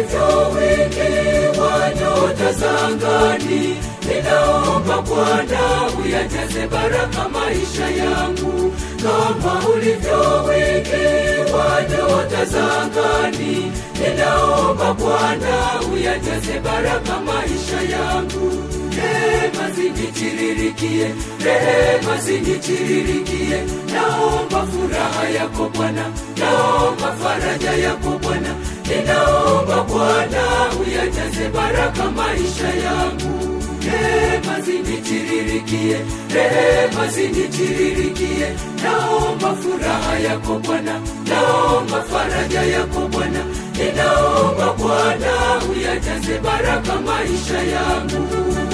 ulivyo wingi wa nyota za angani, ninaomba Bwana uyajaze baraka maisha yangu, kama ulivyo wingi wa nyota za angani, ninaomba Bwana uyajaze baraka maisha yangu. Rehema zinitiririkie, rehema zinitiririkie, naomba furaha yako Bwana, naomba faraja yako Bwana, ninaomba Bwana uyajaze baraka maisha yangu. Rehema zinitiririkie, rehema zinitiririkie, naomba furaha yako Bwana, naomba faraja yako Bwana, ninaomba Bwana uyajaze baraka maisha yangu.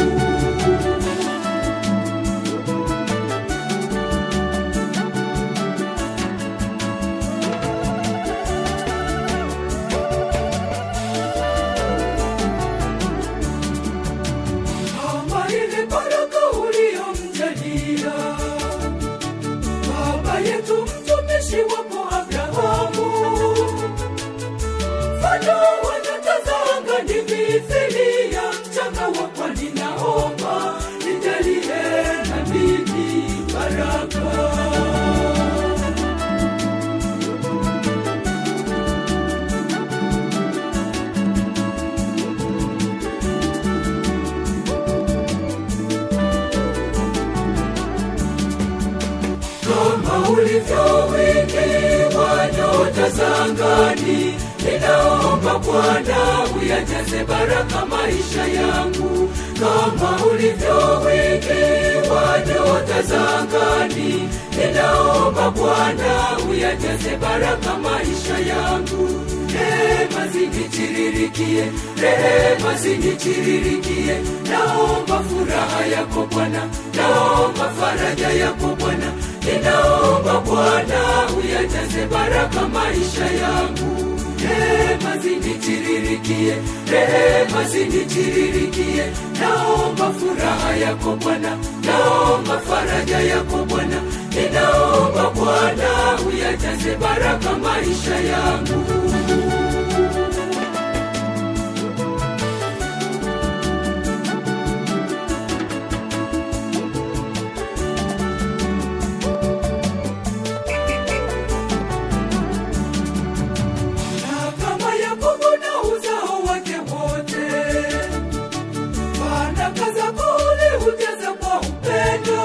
kama ile baraka uliyomjalia baba yetu mtumishi wako Abrahamu, mfano wa nyota za angani mithili ya mchanga wa pwani, naomba nijalie na mimi baraka. kama ulivyo wingi wa nyota za angani, ninaomba Bwana uyajaze baraka maisha yangu, kama ulivyo wingi wa nyota za angani, ninaomba Bwana uyajaze baraka maisha yangu. Rehema zinitiririkie, rehema zinitiririkie, naomba furaha yako Bwana, naomba faraja yako Bwana, ninaomba Bwana uyajaze baraka maisha yangu. Rehema zinitiririkie, rehema zinitiririkie, naomba furaha yako Bwana, naomba faraja yako Bwana, ninaomba Bwana uyajaze baraka maisha yangu. na kama Yakobo na uzao wake wote, baraka zako uliujaza kwa upendo,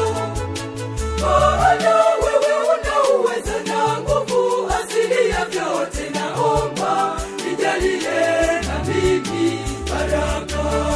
maana wewe una uweza na nguvu asili ya vyote. Naomba nijalie na mimi baraka.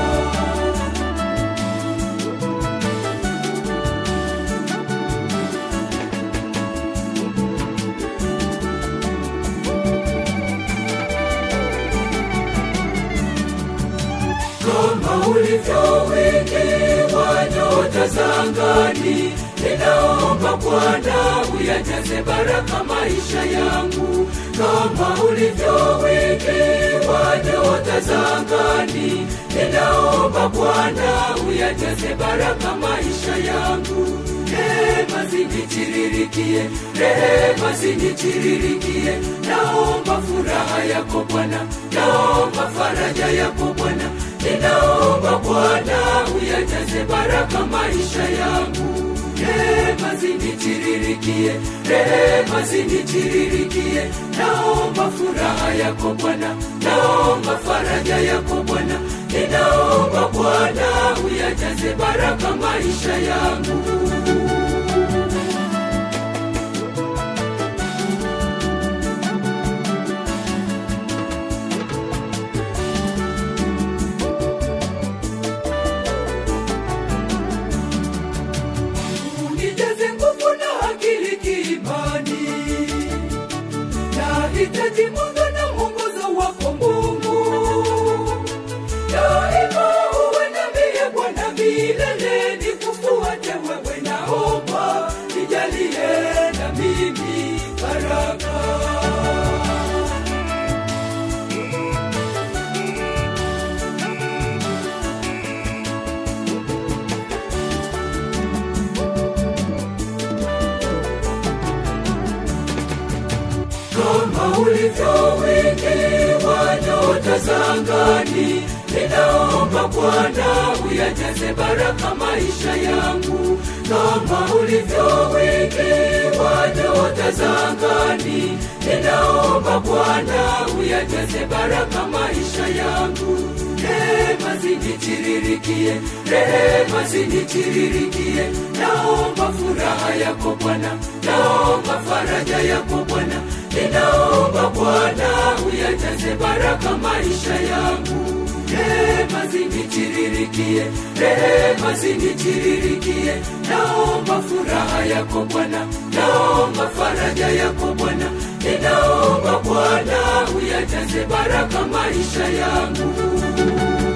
kama ulivyo wingi wa nyota za angani, ninaomba Bwana uyajaze baraka maisha yangu, kama ulivyo wingi wa nyota za angani, ninaomba Bwana uyajaze baraka maisha yangu. Rehema zinitiririkie, rehema zinitiririkie, naomba furaha yako Bwana, naomba faraja yako Bwana, ninaomba Bwana uyajaze baraka maisha yangu. Rehema zinitiririkie, rehema zinitiririkie, naomba furaha yako Bwana, naomba faraja yako Bwana, ninaomba Bwana uyajaze baraka maisha yangu. unijaze nguvu na akili kiimani, nahitaji mwanga na mwongozo wako Mungu, daima uwe nami Bwana milele, nikufuate wewe, naomba nijalie na mimi baraka. kama ulivyo wingi wa nyota za angani ninaomba bwana uyajaze baraka maisha yangu kama ulivyo wingi wa nyota za angani ninaomba bwana uyajaze baraka maisha yangu rehema zinitiririkie rehema zinitiririkie naomba furaha yako bwana naomba faraja yako bwana ninaomba bwana uyajaze baraka maisha yangu rehema zinitiririkie rehema zinitiririkie naomba furaha yako bwana naomba faraja yako bwana ninaomba bwana uyajaze baraka maisha yangu